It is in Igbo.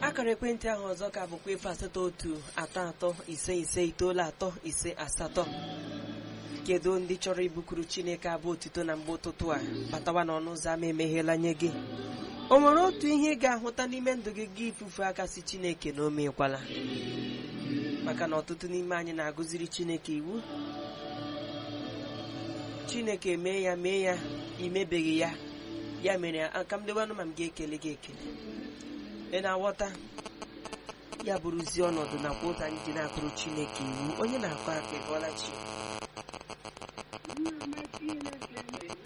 akara ekwentị ahụ ọzọ ka bụkwa efu asatọ otu atọ atọ ise ise itoolu atọ ise asatọ kedu ndị chọrọ ibukuru chineke abụ otito na mgbe ụtụtụ a batawa n'ọnụ ụzọ ama emeghela nye gị o nwere otu ihe ị ga-ahụta n'ime ndụ gị gị ifufe aka si chineke na o mekwala maka na ọtụtụ n'ime anyị na-agụziri chineke iwu chineke mee ya mee ya imebeghị ya ya mere aka m dewanụ ma m ga-ekele gị ekele ị na-aghọta ya bụrụzie ọnọdụ nakwa ụzọ anyị ji na-akụrụ chineke iwu onye na-akọ aka ịbọla chi